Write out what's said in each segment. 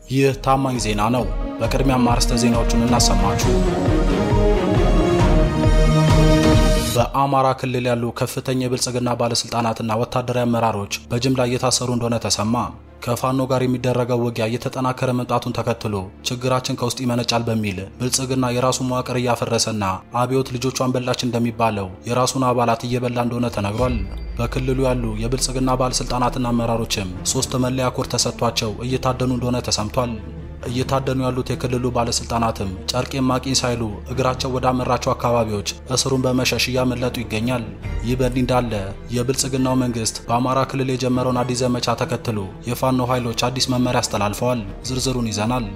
ይህ ታማኝ ዜና ነው። በቅድሚያም አርዕስተ ዜናዎቹን እናሰማችሁ። በአማራ ክልል ያሉ ከፍተኛ የብልጽግና ባለስልጣናትና ወታደራዊ አመራሮች በጅምላ እየታሰሩ እንደሆነ ተሰማ። ከፋኖ ጋር የሚደረገው ውጊያ እየተጠናከረ መምጣቱን ተከትሎ ችግራችን ከውስጥ ይመነጫል በሚል ብልጽግና የራሱን መዋቅር እያፈረሰና አብዮት ልጆቿን በላች እንደሚባለው የራሱን አባላት እየበላ እንደሆነ ተነግሯል። በክልሉ ያሉ የብልጽግና ባለስልጣናትና አመራሮችም ሶስት መለያ ኮድ ተሰጥቷቸው እየታደኑ እንደሆነ ተሰምቷል። እየታደኑ ያሉት የክልሉ ባለስልጣናትም ጨርቄን ማቂን ሳይሉ እግራቸው ወዳመራቸው አካባቢዎች እስሩን በመሸሽ እያመለጡ ይገኛል። ይህ በእንዲህ እንዳለ የብልጽግናው መንግስት በአማራ ክልል የጀመረውን አዲስ ዘመቻ ተከትሎ የፋኖ ኃይሎች አዲስ መመሪያ አስተላልፈዋል። ዝርዝሩን ይዘናል።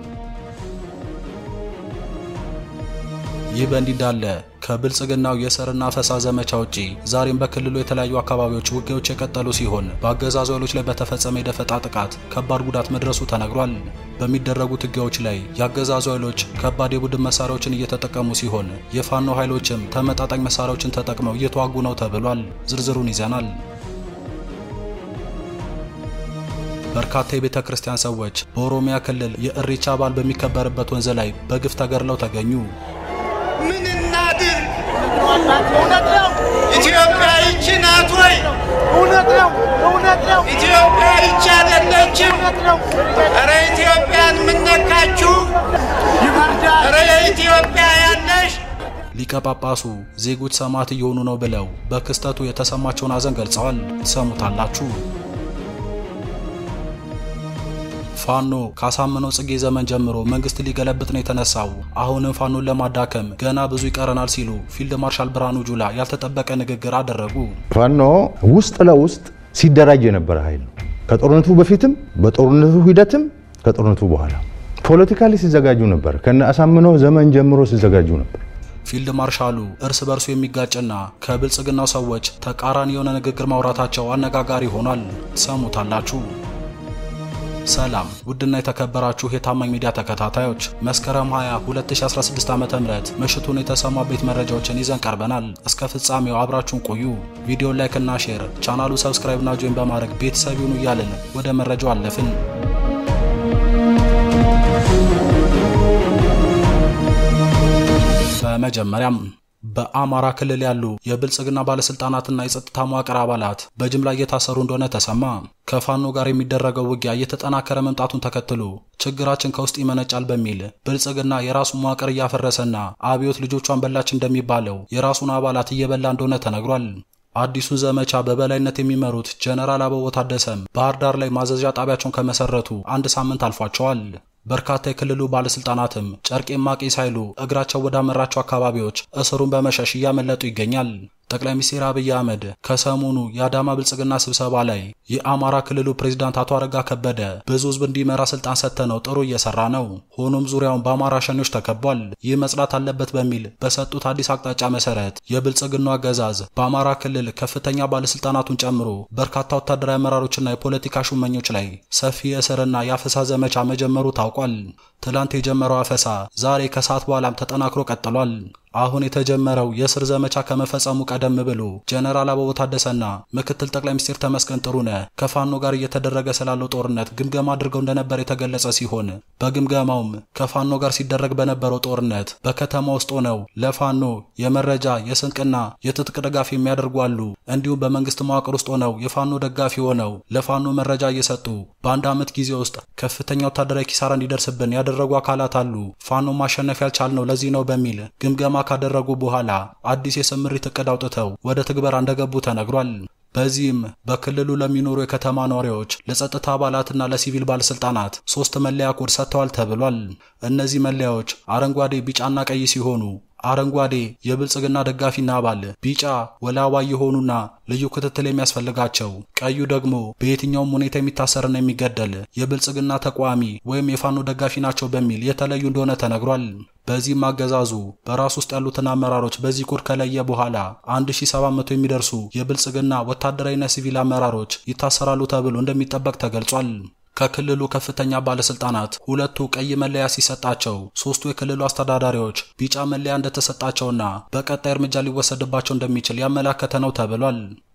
ይህ በእንዲህ እንዳለ ከብልጽግናው የሰርና ፈሳ ዘመቻ ውጪ ዛሬም በክልሉ የተለያዩ አካባቢዎች ውጊያዎች የቀጠሉ ሲሆን በአገዛዙ ኃይሎች ላይ በተፈጸመ የደፈጣ ጥቃት ከባድ ጉዳት መድረሱ ተነግሯል። በሚደረጉት ውጊያዎች ላይ የአገዛዙ ኃይሎች ከባድ የቡድን መሳሪያዎችን እየተጠቀሙ ሲሆን የፋኖ ኃይሎችም ተመጣጣኝ መሳሪያዎችን ተጠቅመው እየተዋጉ ነው ተብሏል። ዝርዝሩን ይዘናል። በርካታ የቤተ ክርስቲያን ሰዎች በኦሮሚያ ክልል የእሬቻ በዓል በሚከበርበት ወንዝ ላይ በግፍ ተገድለው ተገኙ። ምን እናድርግ? እውነት ነው። ኢትዮጵያ ይቺ ናት ወይ? እውነት ነው። እውነት ነው። ኢትዮጵያ ይቺ አይደለችም? ኧረ ኢትዮጵያን ምነካችሁ? ኧረ የኢትዮጵያ ያለሽ ሊቀ ጳጳሱ ዜጎች ሰማዕት እየሆኑ ነው ብለው በክስተቱ የተሰማቸውን ሐዘን ገልጸዋል። ትሰሙታላችሁ። ፋኖ ካሳመነው ጽጌ ዘመን ጀምሮ መንግስት ሊገለብጥ ነው የተነሳው። አሁንም ፋኖን ለማዳከም ገና ብዙ ይቀረናል ሲሉ ፊልድ ማርሻል ብርሃኑ ጁላ ያልተጠበቀ ንግግር አደረጉ። ፋኖ ውስጥ ለውስጥ ሲደራጅ የነበረ ኃይል ነው። ከጦርነቱ በፊትም በጦርነቱ ሂደትም ከጦርነቱ በኋላ ፖለቲካሊ ሲዘጋጁ ነበር። ከነ አሳምነው ዘመን ጀምሮ ሲዘጋጁ ነበር። ፊልድ ማርሻሉ እርስ በርሱ የሚጋጭና ከብልጽግናው ሰዎች ተቃራኒ የሆነ ንግግር ማውራታቸው አነጋጋሪ ሆኗል። ሰሙታላችሁ። ሰላም ውድና የተከበራችሁ የታማኝ ሚዲያ ተከታታዮች መስከረም 20 2016 ዓ.ም ምሽቱን የተሰሙ አበይት መረጃዎችን ይዘን ቀርበናል። እስከ ፍጻሜው አብራችሁን ቆዩ። ቪዲዮ ላይክ እና ሼር፣ ቻናሉ ሰብስክራይብ እና ጆይን በማድረግ ቤተሰብ ይሁኑ እያልን ወደ መረጃው አለፍን። በመጀመሪያም በአማራ ክልል ያሉ የብልጽግና ባለስልጣናትና የጸጥታ መዋቅር አባላት በጅምላ እየታሰሩ እንደሆነ ተሰማ። ከፋኖ ጋር የሚደረገው ውጊያ እየተጠናከረ መምጣቱን ተከትሎ ችግራችን ከውስጥ ይመነጫል በሚል ብልጽግና የራሱን መዋቅር እያፈረሰና አብዮት ልጆቿን በላች እንደሚባለው የራሱን አባላት እየበላ እንደሆነ ተነግሯል። አዲሱን ዘመቻ በበላይነት የሚመሩት ጀነራል አበባው ታደሰም ባህር ዳር ላይ ማዘዣ ጣቢያቸውን ከመሰረቱ አንድ ሳምንት አልፏቸዋል። በርካታ የክልሉ ባለስልጣናትም ጨርቄን ማቄ ሳይሉ እግራቸው ወዳመራቸው አካባቢዎች እስሩን በመሸሽ እያመለጡ ይገኛል። ጠቅላይ ሚኒስትር አብይ አህመድ ከሰሞኑ የአዳማ ብልጽግና ስብሰባ ላይ የአማራ ክልሉ ፕሬዝዳንት አቶ አረጋ ከበደ ብዙ ሕዝብ እንዲመራ ስልጣን ሰጥተነው ጥሩ እየሰራ ነው፣ ሆኖም ዙሪያውን በአማራ ሸኔዎች ተከቧል፣ ይህ መጽዳት አለበት በሚል በሰጡት አዲስ አቅጣጫ መሰረት የብልጽግናው አገዛዝ በአማራ ክልል ከፍተኛ ባለስልጣናቱን ጨምሮ በርካታ ወታደራዊ አመራሮችና የፖለቲካ ሹመኞች ላይ ሰፊ የእስርና የአፈሳ ዘመቻ መጀመሩ ታውቋል። ትላንት የጀመረው አፈሳ ዛሬ ከሰዓት በኋላም ተጠናክሮ ቀጥሏል። አሁን የተጀመረው የእስር ዘመቻ ከመፈጸሙ ቀደም ብሎ ጀነራል አበባው ታደሰና ምክትል ጠቅላይ ሚኒስትር ተመስገን ጥሩነህ ከፋኖ ጋር እየተደረገ ስላለው ጦርነት ግምገማ አድርገው እንደነበር የተገለጸ ሲሆን በግምገማውም ከፋኖ ጋር ሲደረግ በነበረው ጦርነት በከተማ ውስጥ ሆነው ለፋኖ የመረጃ የስንቅና የትጥቅ ድጋፍ የሚያደርጉ አሉ። እንዲሁም በመንግስት መዋቅር ውስጥ ሆነው የፋኖ ደጋፊ ሆነው ለፋኖ መረጃ እየሰጡ በአንድ ዓመት ጊዜ ውስጥ ከፍተኛ ወታደራዊ ኪሳራ እንዲደርስብን ያደረጉ አካላት አሉ። ፋኖ ማሸነፍ ያልቻልነው ለዚህ ነው በሚል ግምገማ ካደረጉ በኋላ አዲስ የስምሪት እቅድ አውጥተው ወደ ትግበራ እንደገቡ ተነግሯል። በዚህም በክልሉ ለሚኖሩ የከተማ ነዋሪዎች፣ ለጸጥታ አባላትና ለሲቪል ባለስልጣናት ሶስት መለያ ኮድ ሰጥተዋል ተብሏል። እነዚህ መለያዎች አረንጓዴ፣ ቢጫና ቀይ ሲሆኑ አረንጓዴ የብልጽግና ደጋፊና አባል፣ ቢጫ ወላዋይ የሆኑና ልዩ ክትትል የሚያስፈልጋቸው፣ ቀዩ ደግሞ በየትኛውም ሁኔታ የሚታሰርና የሚገደል የብልጽግና ተቋሚ ወይም የፋኖ ደጋፊ ናቸው በሚል የተለዩ እንደሆነ ተነግሯል። በዚህም አገዛዙ በራሱ ውስጥ ያሉትን አመራሮች በዚህ ኮድ ከለየ በኋላ 1700 የሚደርሱ የብልጽግና ወታደራዊና ሲቪል አመራሮች ይታሰራሉ ተብሎ እንደሚጠበቅ ተገልጿል። ከክልሉ ከፍተኛ ባለስልጣናት ሁለቱ ቀይ መለያ ሲሰጣቸው ሶስቱ የክልሉ አስተዳዳሪዎች ቢጫ መለያ እንደተሰጣቸውና በቀጣይ እርምጃ ሊወሰድባቸው እንደሚችል ያመላከተ ነው ተብሏል።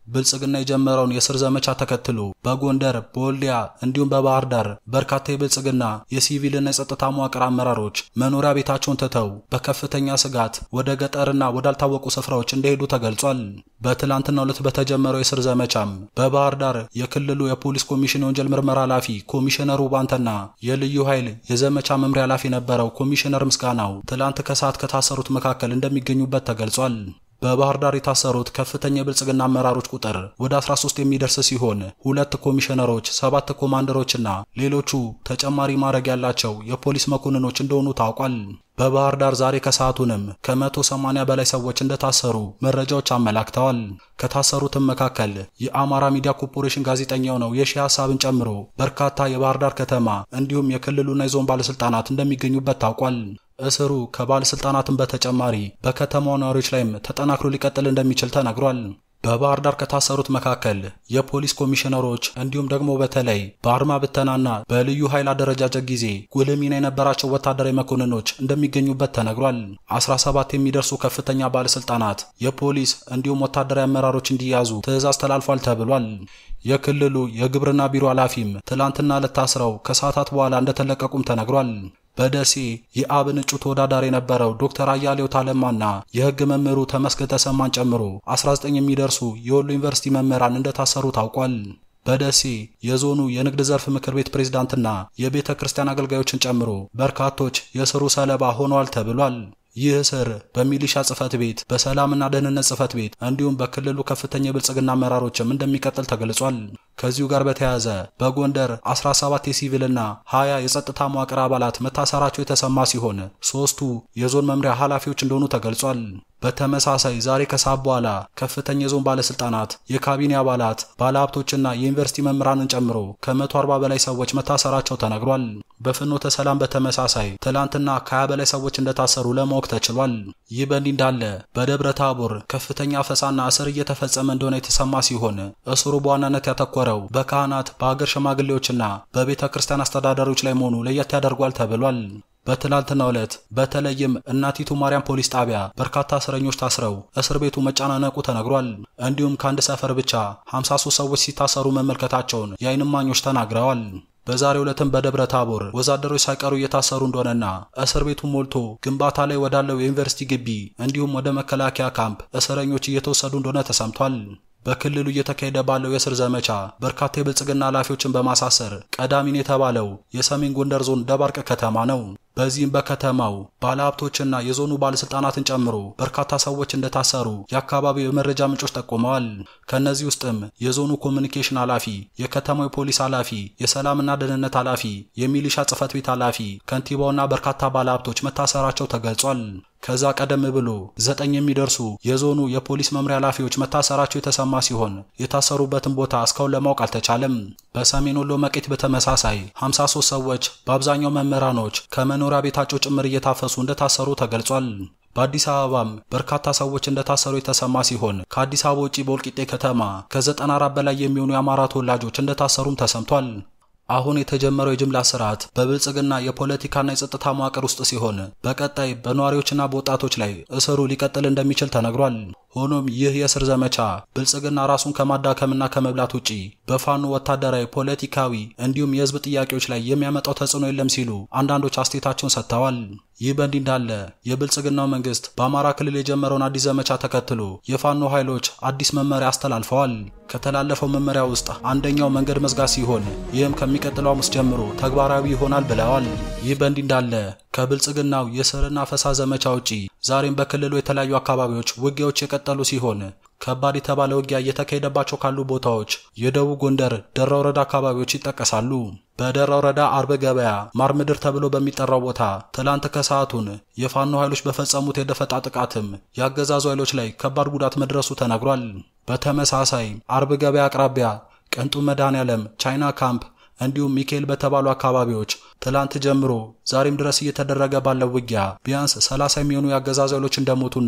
ብልጽግና የጀመረውን የስር ዘመቻ ተከትሎ በጎንደር፣ በወልዲያ እንዲሁም በባህር ዳር በርካታ የብልጽግና የሲቪልና የጸጥታ መዋቅር አመራሮች መኖሪያ ቤታቸውን ትተው በከፍተኛ ስጋት ወደ ገጠርና ወዳልታወቁ ስፍራዎች እንደሄዱ ተገልጿል። በትላንትናው ዕለት በተጀመረው የስር ዘመቻም በባህር ዳር የክልሉ የፖሊስ ኮሚሽን የወንጀል ምርመራ ኃላፊ ኮሚሽነሩ ባንተና የልዩ ኃይል የዘመቻ መምሪያ ኃላፊ የነበረው ኮሚሽነር ምስጋናው ትላንት ከሰዓት ከታሰሩት መካከል እንደሚገኙበት ተገልጿል። በባህር ዳር የታሰሩት ከፍተኛ የብልጽግና አመራሮች ቁጥር ወደ 13 የሚደርስ ሲሆን ሁለት ኮሚሽነሮች፣ ሰባት ኮማንደሮችና ሌሎቹ ተጨማሪ ማዕረግ ያላቸው የፖሊስ መኮንኖች እንደሆኑ ታውቋል። በባህር ዳር ዛሬ ከሰዓቱንም ከ180 በላይ ሰዎች እንደታሰሩ መረጃዎች አመላክተዋል። ከታሰሩትም መካከል የአማራ ሚዲያ ኮርፖሬሽን ጋዜጠኛው ነው የሺህ ሀሳብን ጨምሮ በርካታ የባህር ዳር ከተማ እንዲሁም የክልሉና የዞን ባለስልጣናት እንደሚገኙበት ታውቋል። እስሩ ከባለስልጣናትም በተጨማሪ በከተማው ነዋሪዎች ላይም ተጠናክሮ ሊቀጥል እንደሚችል ተነግሯል። በባህር ዳር ከታሰሩት መካከል የፖሊስ ኮሚሽነሮች እንዲሁም ደግሞ በተለይ በአድማ ብተናና በልዩ ኃይል አደረጃጀት ጊዜ ጉልህ ሚና የነበራቸው ወታደራዊ መኮንኖች እንደሚገኙበት ተነግሯል። 17 የሚደርሱ ከፍተኛ ባለስልጣናት፣ የፖሊስ እንዲሁም ወታደራዊ አመራሮች እንዲያዙ ትዕዛዝ ተላልፏል ተብሏል። የክልሉ የግብርና ቢሮ ኃላፊም ትላንትና ዕለት ታስረው ከሰዓታት በኋላ እንደተለቀቁም ተነግሯል። በደሴ የአብን እጩ ተወዳዳሪ የነበረው ዶክተር አያሌው ታለማና የሕግ መምህሩ ተመስገን ተሰማን ጨምሮ 19 የሚደርሱ የወሎ ዩኒቨርሲቲ መምህራን እንደታሰሩ ታውቋል። በደሴ የዞኑ የንግድ ዘርፍ ምክር ቤት ፕሬዝዳንትና የቤተ ክርስቲያን አገልጋዮችን ጨምሮ በርካቶች የእስሩ ሰለባ ሆነዋል ተብሏል። ይህ እስር በሚሊሻ ጽህፈት ቤት፣ በሰላምና ደህንነት ጽህፈት ቤት እንዲሁም በክልሉ ከፍተኛ የብልጽግና አመራሮችም እንደሚቀጥል ተገልጿል። ከዚሁ ጋር በተያያዘ በጎንደር 17 የሲቪልና 20 የጸጥታ መዋቅር አባላት መታሰራቸው የተሰማ ሲሆን ሶስቱ የዞን መምሪያ ኃላፊዎች እንደሆኑ ተገልጿል። በተመሳሳይ ዛሬ ከሰዓት በኋላ ከፍተኛ የዞን ባለስልጣናት፣ የካቢኔ አባላት፣ ባለሀብቶችና የዩኒቨርሲቲ መምህራንን ጨምሮ ከ140 በላይ ሰዎች መታሰራቸው ተነግሯል። በፍኖተ ሰላም በተመሳሳይ ትላንትና ከ20 በላይ ሰዎች እንደታሰሩ ለማወቅ ተችሏል። ይህ በእንዲህ እንዳለ በደብረ ታቦር ከፍተኛ አፈሳና እስር እየተፈጸመ እንደሆነ የተሰማ ሲሆን እስሩ በዋናነት ያተኮረው በካህናት በአገር ሽማግሌዎችና በቤተ ክርስቲያን አስተዳዳሪዎች ላይ መሆኑ ለየት ያደርጓል ተብሏል። በትላንትናው ዕለት በተለይም እናቲቱ ማርያም ፖሊስ ጣቢያ በርካታ እስረኞች ታስረው እስር ቤቱ መጨናነቁ ተነግሯል። እንዲሁም ከአንድ ሰፈር ብቻ 53 ሰዎች ሲታሰሩ መመልከታቸውን የዓይን እማኞች ተናግረዋል። በዛሬው ዕለትም በደብረ ታቦር ወዛደሮች ሳይቀሩ እየታሰሩ እንደሆነና እስር ቤቱ ሞልቶ ግንባታ ላይ ወዳለው የዩኒቨርሲቲ ግቢ እንዲሁም ወደ መከላከያ ካምፕ እስረኞች እየተወሰዱ እንደሆነ ተሰምቷል። በክልሉ እየተካሄደ ባለው የእስር ዘመቻ በርካታ የብልጽግና ኃላፊዎችን በማሳሰር ቀዳሚን የተባለው የሰሜን ጎንደር ዞን ደባርቅ ከተማ ነው። በዚህም በከተማው ባለሀብቶችና የዞኑ ባለስልጣናትን ጨምሮ በርካታ ሰዎች እንደታሰሩ የአካባቢው የመረጃ ምንጮች ጠቁመዋል። ከእነዚህ ውስጥም የዞኑ ኮሚኒኬሽን ኃላፊ፣ የከተማው የፖሊስ ኃላፊ፣ የሰላምና ደህንነት ኃላፊ፣ የሚሊሻ ጽህፈት ቤት ኃላፊ፣ ከንቲባውና በርካታ ባለሀብቶች መታሰራቸው ተገልጿል። ከዛ ቀደም ብሎ ዘጠኝ የሚደርሱ የዞኑ የፖሊስ መምሪያ ኃላፊዎች መታሰራቸው የተሰማ ሲሆን የታሰሩበትን ቦታ እስካሁን ለማወቅ አልተቻለም። በሰሜን ወሎ መቄት በተመሳሳይ 53 ሰዎች በአብዛኛው መምህራኖች ከመኖሪያ ቤታቸው ጭምር እየታፈሱ እንደታሰሩ ተገልጿል። በአዲስ አበባም በርካታ ሰዎች እንደታሰሩ የተሰማ ሲሆን ከአዲስ አበባ ውጪ በወልቂጤ ከተማ ከ94 በላይ የሚሆኑ የአማራ ተወላጆች እንደታሰሩም ተሰምቷል። አሁን የተጀመረው የጅምላ ስርዓት በብልጽግና የፖለቲካና የጸጥታ መዋቅር ውስጥ ሲሆን በቀጣይ በነዋሪዎችና በወጣቶች ላይ እስሩ ሊቀጥል እንደሚችል ተነግሯል። ሆኖም ይህ የእስር ዘመቻ ብልጽግና ራሱን ከማዳከምና ከመብላት ውጪ በፋኖ ወታደራዊ፣ ፖለቲካዊ እንዲሁም የህዝብ ጥያቄዎች ላይ የሚያመጣው ተጽዕኖ የለም ሲሉ አንዳንዶች አስተያየታቸውን ሰጥተዋል። ይህ በእንዲህ እንዳለ የብልጽግናው መንግስት በአማራ ክልል የጀመረውን አዲስ ዘመቻ ተከትሎ የፋኖ ኃይሎች አዲስ መመሪያ አስተላልፈዋል። ከተላለፈው መመሪያ ውስጥ አንደኛው መንገድ መዝጋት ሲሆን ይህም ከሚቀጥለው ሐሙስ ጀምሮ ተግባራዊ ይሆናል ብለዋል። ይህ በእንዲህ እንዳለ ከብልጽግናው የስርና ፈሳ ዘመቻ ውጪ ዛሬም በክልሉ የተለያዩ አካባቢዎች ውጊያዎች የቀጠሉ ሲሆን ከባድ የተባለ ውጊያ እየተካሄደባቸው ካሉ ቦታዎች የደቡብ ጎንደር ደራ ወረዳ አካባቢዎች ይጠቀሳሉ። በደራ ወረዳ አርብ ገበያ ማር ምድር ተብሎ በሚጠራው ቦታ ትላንት ከሰዓቱን የፋኖ ኃይሎች በፈጸሙት የደፈጣ ጥቃትም የአገዛዙ ኃይሎች ላይ ከባድ ጉዳት መድረሱ ተነግሯል። በተመሳሳይ አርብ ገበያ አቅራቢያ ቅንጡ መድኃኔዓለም ቻይና ካምፕ እንዲሁም ሚካኤል በተባሉ አካባቢዎች ትላንት ጀምሮ ዛሬም ድረስ እየተደረገ ባለው ውጊያ ቢያንስ 30 የሚሆኑ የአገዛዙ ኃይሎች እንደሞቱና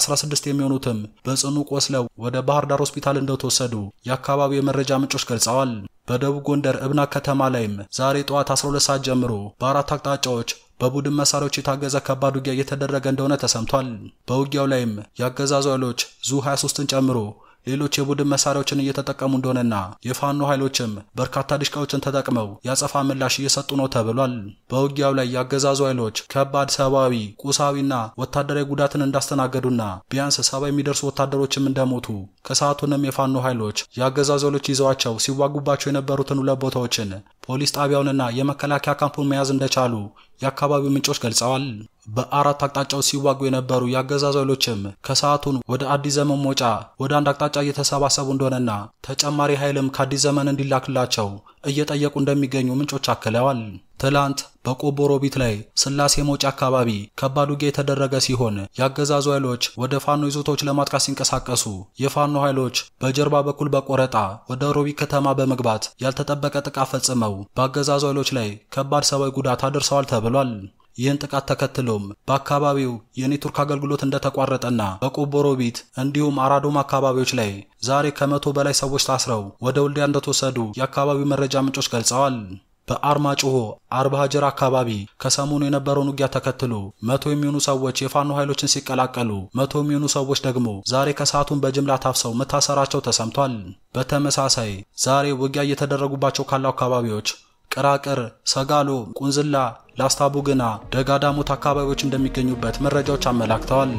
16 የሚሆኑትም በጽኑ ቆስለው ወደ ባህር ዳር ሆስፒታል እንደተወሰዱ የአካባቢው የመረጃ ምንጮች ገልጸዋል። በደቡብ ጎንደር እብና ከተማ ላይም ዛሬ ጠዋት 12 ሰዓት ጀምሮ በአራት አቅጣጫዎች በቡድን መሳሪያዎች የታገዘ ከባድ ውጊያ እየተደረገ እንደሆነ ተሰምቷል። በውጊያው ላይም የአገዛዙ ኃይሎች ዙ 23ን ጨምሮ ሌሎች የቡድን መሳሪያዎችን እየተጠቀሙ እንደሆነና የፋኖ ኃይሎችም በርካታ ድሽቃዎችን ተጠቅመው ያጸፋ ምላሽ እየሰጡ ነው ተብሏል። በውጊያው ላይ ያገዛዙ ኃይሎች ከባድ ሰብአዊ፣ ቁሳዊና ወታደራዊ ጉዳትን እንዳስተናገዱና ቢያንስ ሰባ የሚደርሱ ወታደሮችም እንደሞቱ ከሰዓቱንም የፋኖ ኃይሎች የአገዛዙ ኃይሎች ይዘዋቸው ሲዋጉባቸው የነበሩትን ሁለት ቦታዎችን ፖሊስ ጣቢያውንና የመከላከያ ካምፑን መያዝ እንደቻሉ የአካባቢው ምንጮች ገልጸዋል። በአራት አቅጣጫዎች ሲዋጉ የነበሩ የአገዛዙ ኃይሎችም ከሰዓቱን ወደ አዲስ ዘመን መውጫ ወደ አንድ አቅጣጫ እየተሰባሰቡ እንደሆነና ተጨማሪ ኃይልም ከአዲስ ዘመን እንዲላክላቸው እየጠየቁ እንደሚገኙ ምንጮች አክለዋል። ትላንት በቆቦ ሮቢት ላይ ስላሴ መውጫ አካባቢ ከባድ ውጊያ የተደረገ ሲሆን የአገዛዙ ኃይሎች ወደ ፋኖ ይዞታዎች ለማጥቃት ሲንቀሳቀሱ የፋኖ ኃይሎች በጀርባ በኩል በቆረጣ ወደ ሮቢት ከተማ በመግባት ያልተጠበቀ ጥቃት ፈጽመው በአገዛዙ ኃይሎች ላይ ከባድ ሰብአዊ ጉዳት አድርሰዋል ተብሏል። ይህን ጥቃት ተከትሎም በአካባቢው የኔትወርክ አገልግሎት እንደተቋረጠና በቆቦ ሮቢት እንዲሁም አራዶም አካባቢዎች ላይ ዛሬ ከመቶ በላይ ሰዎች ታስረው ወደ ወልዲያ እንደተወሰዱ የአካባቢው መረጃ ምንጮች ገልጸዋል። በአርማጭሆ አርባ ሀጀር አካባቢ ከሰሞኑ የነበረውን ውጊያ ተከትሎ መቶ የሚሆኑ ሰዎች የፋኖ ኃይሎችን ሲቀላቀሉ መቶ የሚሆኑ ሰዎች ደግሞ ዛሬ ከሰዓቱን በጅምላ ታፍሰው መታሰራቸው ተሰምቷል። በተመሳሳይ ዛሬ ውጊያ እየተደረጉባቸው ካሉ አካባቢዎች ቅራቅር፣ ሰጋሎ፣ ቁንዝላ፣ ላስታቡግና ደጋዳሞት አካባቢዎች እንደሚገኙበት መረጃዎች አመላክተዋል።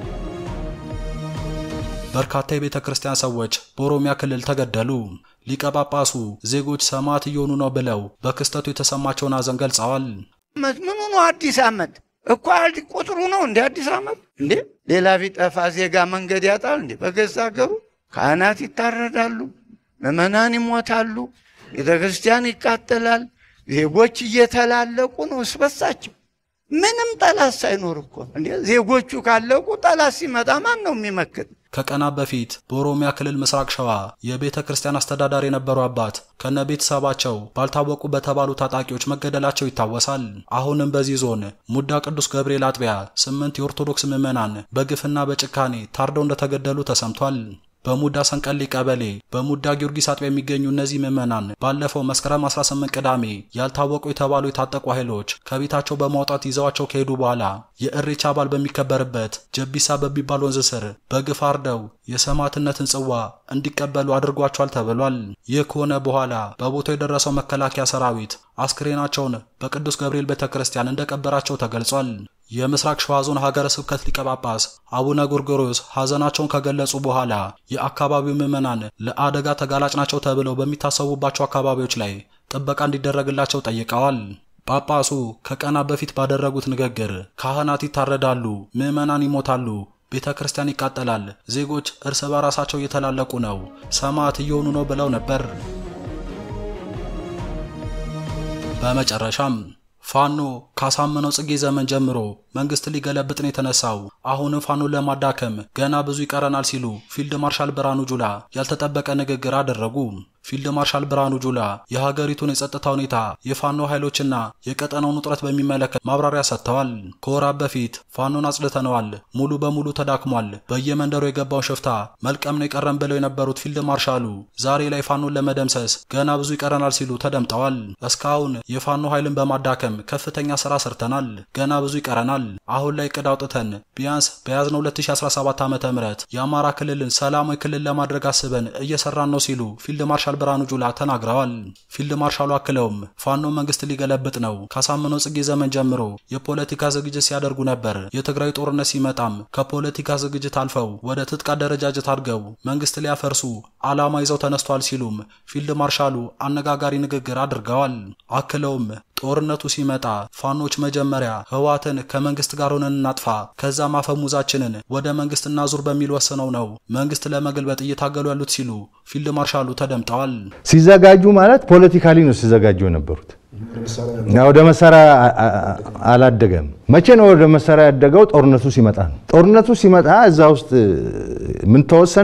በርካታ የቤተ ክርስቲያን ሰዎች በኦሮሚያ ክልል ተገደሉ። ሊቀ ጳጳሱ ዜጎች ሰማዕት እየሆኑ ነው ብለው በክስተቱ የተሰማቸውን ሐዘን ገልጸዋል። ምኑ ነው አዲስ ዓመት እኮ ቁጥሩ ነው እንደ አዲስ ዓመት እንዴ? ሌላ ቢጠፋ ዜጋ መንገድ ያጣል እንዴ? በገዛ ሀገሩ ካህናት ይታረዳሉ፣ ምዕመናን ይሞታሉ፣ ቤተ ክርስቲያን ይቃጠላል። ዜጎች እየተላለቁ ነው እስበሳቸው ምንም ጠላት ሳይኖር እኮ እንዴ! ዜጎቹ ካለቁ ጠላት ሲመጣ ማን ነው የሚመክት? ከቀናት በፊት በኦሮሚያ ክልል ምስራቅ ሸዋ የቤተ ክርስቲያን አስተዳዳሪ የነበሩ አባት ከነ ቤተሰባቸው ባልታወቁ በተባሉ ታጣቂዎች መገደላቸው ይታወሳል። አሁንም በዚህ ዞን ሙዳ ቅዱስ ገብርኤል አጥቢያ ስምንት የኦርቶዶክስ ምዕመናን በግፍና በጭካኔ ታርደው እንደተገደሉ ተሰምቷል። በሙዳ ሰንቀሌ ቀበሌ በሙዳ ጊዮርጊስ አጥቢያ የሚገኙ እነዚህ ምዕመናን ባለፈው መስከረም 18 ቅዳሜ ያልታወቁ የተባሉ የታጠቁ ኃይሎች ከቤታቸው በማውጣት ይዘዋቸው ከሄዱ በኋላ የእሬቻ በዓል በሚከበርበት ጀቢሳ በሚባል ወንዝ ስር በግፍ አርደው የሰማዕትነትን ጽዋ እንዲቀበሉ አድርጓቸዋል ተብሏል። ይህ ከሆነ በኋላ በቦታው የደረሰው መከላከያ ሰራዊት አስክሬናቸውን በቅዱስ ገብርኤል ቤተ ክርስቲያን እንደቀበራቸው ተገልጿል። የምስራቅ ሸዋ ዞን ሀገረ ስብከት ሊቀ ጳጳስ አቡነ ጎርጎርዮስ ሐዘናቸውን ከገለጹ በኋላ የአካባቢው ምዕመናን ለአደጋ ተጋላጭ ናቸው ተብለው በሚታሰቡባቸው አካባቢዎች ላይ ጥበቃ እንዲደረግላቸው ጠይቀዋል። ጳጳሱ ከቀናት በፊት ባደረጉት ንግግር ካህናት ይታረዳሉ፣ ምዕመናን ይሞታሉ፣ ቤተ ክርስቲያን ይቃጠላል፣ ዜጎች እርስ በራሳቸው እየተላለቁ ነው፣ ሰማዕት እየሆኑ ነው ብለው ነበር። በመጨረሻም ፋኖ ካሳመነው ጽጌ ዘመን ጀምሮ መንግስት ሊገለብጥ ነው የተነሳው። አሁንም ፋኖን ለማዳከም ገና ብዙ ይቀረናል ሲሉ ፊልድ ማርሻል ብርሃኑ ጁላ ያልተጠበቀ ንግግር አደረጉ። ፊልድ ማርሻል ብርሃኑ ጁላ የሀገሪቱን የጸጥታ ሁኔታ፣ የፋኖ ኃይሎችና የቀጠናውን ውጥረት በሚመለከት ማብራሪያ ሰጥተዋል። ከወራት በፊት ፋኖን አጽድተነዋል፣ ሙሉ በሙሉ ተዳክሟል፣ በየመንደሩ የገባውን ሽፍታ መልቀም ነው የቀረን ብለው የነበሩት ፊልድ ማርሻሉ ዛሬ ላይ ፋኖን ለመደምሰስ ገና ብዙ ይቀረናል ሲሉ ተደምጠዋል። እስካሁን የፋኖ ኃይልን በማዳከም ከፍተኛ ስራ ሰርተናል፣ ገና ብዙ ይቀረናል። አሁን ላይ እቅድ አውጥተን ቢያንስ በያዝነው 2017 ዓ ም የአማራ ክልልን ሰላማዊ ክልል ለማድረግ አስበን እየሰራን ነው ሲሉ ፊልድ ማርሻል ብርሃኑ ጁላ ተናግረዋል። ፊልድ ማርሻሉ አክለውም ፋኖ መንግስት ሊገለብጥ ነው፣ ካሳመነው ጽጌ ዘመን ጀምሮ የፖለቲካ ዝግጅት ሲያደርጉ ነበር። የትግራይ ጦርነት ሲመጣም ከፖለቲካ ዝግጅት አልፈው ወደ ትጥቅ አደረጃጀት አድገው መንግስት ሊያፈርሱ ዓላማ ይዘው ተነስቷል ሲሉም ፊልድ ማርሻሉ አነጋጋሪ ንግግር አድርገዋል። አክለውም ጦርነቱ ሲመጣ ፋኖች መጀመሪያ ህዋትን ከመንግስት ጋር ሆነን እናጥፋ፣ ከዛም አፈሙዛችንን ወደ መንግስት እናዙር በሚል ወስነው ነው መንግስት ለመገልበጥ እየታገሉ ያሉት ሲሉ ፊልድ ማርሻሉ ተደምጠዋል። ሲዘጋጁ ማለት ፖለቲካሊ ነው ሲዘጋጁ የነበሩት። ወደ መሳሪያ አላደገም። መቼ ነው ወደ መሳሪያ ያደገው? ጦርነቱ ሲመጣ ነው። ጦርነቱ ሲመጣ እዛ ውስጥ ምን ተወሰነ?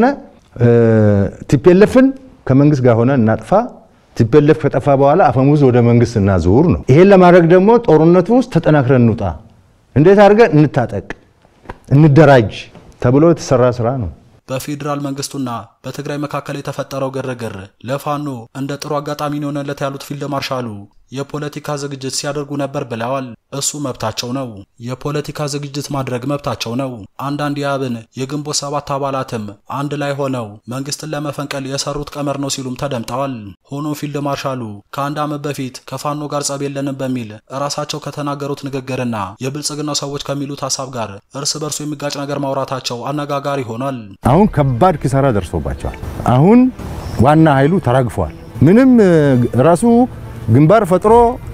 ቲፔለፍን ከመንግስት ጋር ሆነ እናጥፋ ቲፔለፍ ከጠፋ በኋላ አፈሙዝ ወደ መንግስት እናዙር ነው። ይሄን ለማድረግ ደግሞ ጦርነቱ ውስጥ ተጠናክረን እንውጣ፣ እንዴት አድርገን እንታጠቅ፣ እንደራጅ ተብሎ የተሰራ ስራ ነው። በፌዴራል መንግስቱና በትግራይ መካከል የተፈጠረው ግርግር ለፋኖ እንደ ጥሩ አጋጣሚ የሆነለት ያሉት ፊልድ ማርሻሉ የፖለቲካ ዝግጅት ሲያደርጉ ነበር ብለዋል። እሱ መብታቸው ነው። የፖለቲካ ዝግጅት ማድረግ መብታቸው ነው። አንዳንድ የአብን የግንቦት ሰባት አባላትም አንድ ላይ ሆነው መንግስትን ለመፈንቀል የሰሩት ቀመር ነው ሲሉም ተደምጠዋል። ሆኖም ፊልድ ማርሻሉ ከአንድ ዓመት በፊት ከፋኖ ጋር ጸብ የለንም በሚል ራሳቸው ከተናገሩት ንግግርና የብልጽግናው ሰዎች ከሚሉት ሀሳብ ጋር እርስ በርሱ የሚጋጭ ነገር ማውራታቸው አነጋጋሪ ሆኗል። አሁን ከባድ ኪሳራ ደርሶባቸዋል። አሁን ዋና ኃይሉ ተራግፏል። ምንም ራሱ ግንባር ፈጥሮ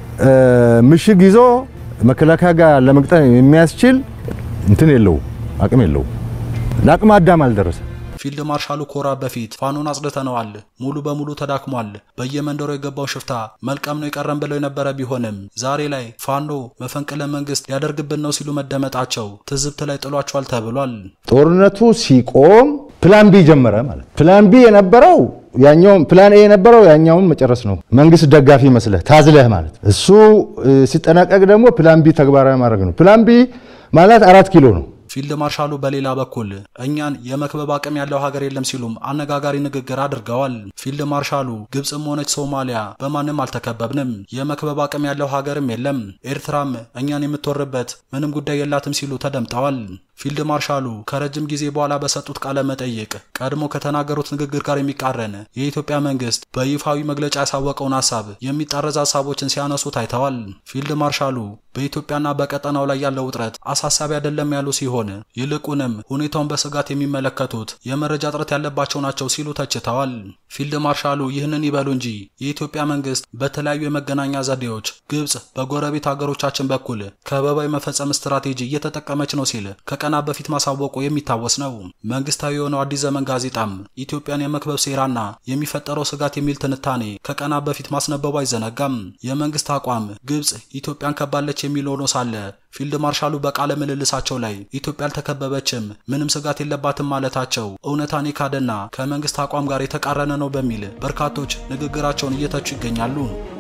ምሽግ ይዞ መከላከያ ጋር ለመግጠም የሚያስችል እንትን የለው አቅም የለው። ለአቅመ አዳም አልደረሰ። ፊልድ ማርሻሉ ኮራ በፊት ፋኖን አጽድተነዋል፣ ሙሉ በሙሉ ተዳክሟል፣ በየመንደሩ የገባው ሽፍታ መልቀም ነው የቀረን ብለው የነበረ ቢሆንም ዛሬ ላይ ፋኖ መፈንቅለ መንግስት ሊያደርግብን ነው ሲሉ መደመጣቸው ትዝብት ላይ ጥሏቸዋል ተብሏል። ጦርነቱ ሲቆም ፕላን ቢ ጀመረ ማለት ፕላን ቢ የነበረው ያኛውን ፕላን ኤ የነበረው ያኛውን መጨረስ ነው። መንግስት ደጋፊ መስለህ ታዝለህ ማለት እሱ ሲጠናቀቅ ደግሞ ፕላን ቢ ተግባራዊ ማድረግ ነው። ፕላን ቢ ማለት አራት ኪሎ ነው። ፊልድ ማርሻሉ በሌላ በኩል እኛን የመክበብ አቅም ያለው ሀገር የለም ሲሉም አነጋጋሪ ንግግር አድርገዋል። ፊልድ ማርሻሉ ግብፅም ሆነች ሶማሊያ በማንም አልተከበብንም፣ የመክበብ አቅም ያለው ሀገርም የለም፣ ኤርትራም እኛን የምትወርበት ምንም ጉዳይ የላትም ሲሉ ተደምጠዋል። ፊልድ ማርሻሉ ከረጅም ጊዜ በኋላ በሰጡት ቃለ መጠይቅ ቀድሞ ከተናገሩት ንግግር ጋር የሚቃረን የኢትዮጵያ መንግስት በይፋዊ መግለጫ ያሳወቀውን ሀሳብ የሚጣረዝ ሀሳቦችን ሲያነሱ ታይተዋል። ፊልድ ማርሻሉ በኢትዮጵያና በቀጠናው ላይ ያለው ውጥረት አሳሳቢ አይደለም ያሉ ሲሆን ይልቁንም ሁኔታውን በስጋት የሚመለከቱት የመረጃ እጥረት ያለባቸው ናቸው ሲሉ ተችተዋል። ፊልድ ማርሻሉ ይህንን ይበሉ እንጂ የኢትዮጵያ መንግስት በተለያዩ የመገናኛ ዘዴዎች ግብፅ በጎረቤት ሀገሮቻችን በኩል ከበባ የመፈጸም ስትራቴጂ እየተጠቀመች ነው ሲል ከቀናት በፊት ማሳወቁ የሚታወስ ነው። መንግስታዊ የሆነው አዲስ ዘመን ጋዜጣም ኢትዮጵያን የመክበብ ሴራና የሚፈጠረው ስጋት የሚል ትንታኔ ከቀናት በፊት ማስነበቡ አይዘነጋም። የመንግስት አቋም ግብፅ ኢትዮጵያን ከባለች የሚል ሆኖ ሳለ ፊልድ ማርሻሉ በቃለ ምልልሳቸው ላይ ኢትዮጵያ አልተከበበችም፣ ምንም ስጋት የለባትም ማለታቸው እውነታን የካደና ከመንግስት አቋም ጋር የተቃረነ ነው በሚል በርካቶች ንግግራቸውን እየተቹ ይገኛሉ።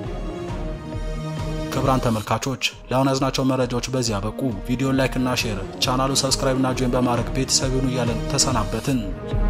ክቡራን ተመልካቾች ለአሁን ያዝናቸው መረጃዎች በዚህ አበቁ። ቪዲዮን ላይክ እና ሼር፣ ቻናሉን ሰብስክራይብ እና ጆይን በማድረግ ቤተሰብ ይሁኑ እያለን ተሰናበትን።